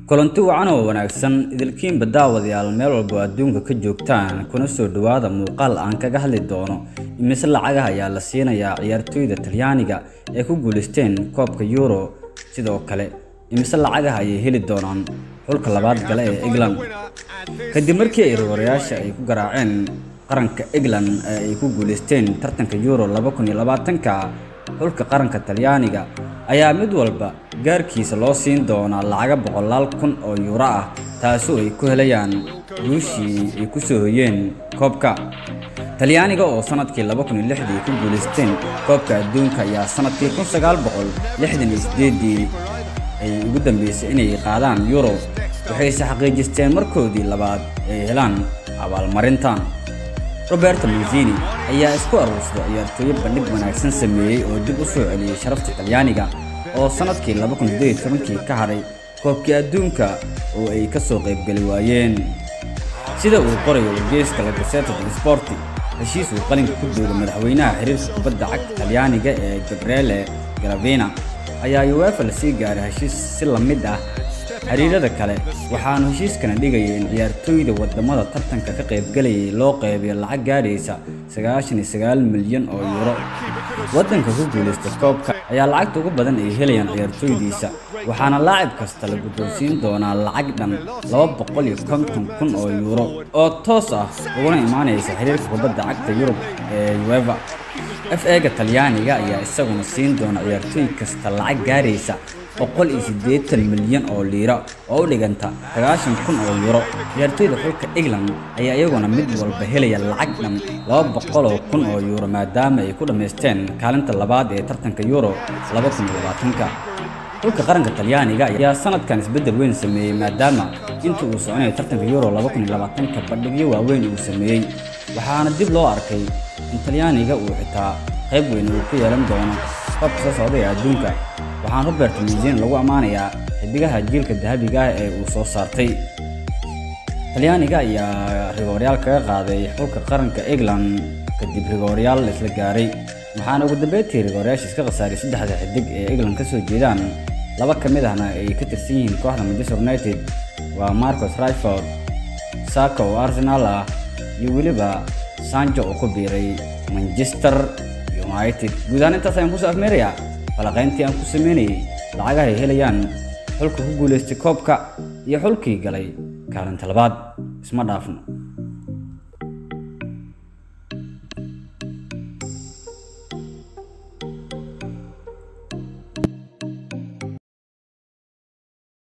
kulanti wacan oo wanaagsan idilkiinba daawadayaal meel walba adduunka ka joogtaan kuna soo dhowaada muuqaal aan kaga hadli doono imise lacagaha ayaa la siinayaa ciyaartooyda talyaaniga ee ku guulaysteen koobka euro sidoo kale imise lacagaha ayay heli doonaan xulka labaad gale ee england kadib markii ay rigorayaasha ay ku garaaceen qaranka england ee ay ku guulaysteen tartanka euro ka xulka qaranka talyaaniga ayaa mid walba gaarkiisa loo siin doonaa lacaga boqolaal kun oo yuuro ah taasoo ay ku helayaan guushii ay ku soo hoyeen koobka talyaaniga oo sanadkii dii ku guulaysteen koobka adduunka ayaa sanadkii dii ay ugu dambeysay inay qaadaan yuro waxayse xaqiijisteen markoodii labaad ay helaan abaalmarintan roberto manzini ayaa isku aruursaday ciyaartooyo bandhig wanaagsan sameeyey oo dib u soo celiyey sharafta talyaaniga oo sanadkii kii ka hadhay koobkii adduunka oo ay ka soo qaybgeli waayeen sida uu qorayo wargeyska la gaseta del sporti heshiis uu qalinka ku duulay madaxweynaha xiriirka kubadda cagta talyaaniga ee gabriele garavina ayaa uefa lasii gaaray heshiis si la mid ah xiriirada kale waxaanu heshiiskana dhigayay in ciyaartooyda wadamada tartanka ka qaybgelayay loo qaybiyo lacag gaadhaysa milyan oo yuuro waddanka ku guulaysta koobka ayaa lacagta ugu badan ay helayaan ciyaartooydiisa waxaana laacib kasta la guddoonsiin doonaa lacag dhan kun oo yuuro oo toos ah uguna imaanaysa xiriirka kubadda cagta yurub ee ueva f ega talyaaniga ayaa isaguna siin doona ciyaartooy kasta lacag gaaraysa milyan oo liira oo u dhiganta kun oo yuuro ciyaartooyda xulka england ayaa iyaguna mid walba helaya lacag dhan kun oo yuuro maadaama ay ku dhammaysteen kaalinta labaad ee tartanka euro xulka qaranka talyaaniga ayaa sanadkan isbeddel weyn sameeyey maadaama inta uu soconayo tartanka euro ka bandhigyo waaweyn uu sameeyey waxaana dib loo arkay in talyaaniga uu xitaa qayb weyn uu ku yeelan doono koobka soo socda ee adduunka waxaan robert manzini lagu ammaanayaa xidigaha jiilka dahabiga ah ee uu soo saartay talyaaniga ayaa rigooryaal kaga qaaday xulka qaranka england kadib rigooryaal isla gaaray waxaana ugu dambeyntii rigooryaasha iska khasaaray saddexda xidig ee england ka soo jeedaan laba ka mid ahna ay ka tirsan yihiin kooxda manchester united waa marcos riford saka oo arsenal ah iyo weliba sanjo oo ku biiray manchester united guud ahaan intaas ayaan kusoo afmeerayaa falaqayntii aan ku sameynayay lacagaha ay helayaan xulka ku guulaystay koobka iyo xulkii galay kaalinta labaad isma dhaafno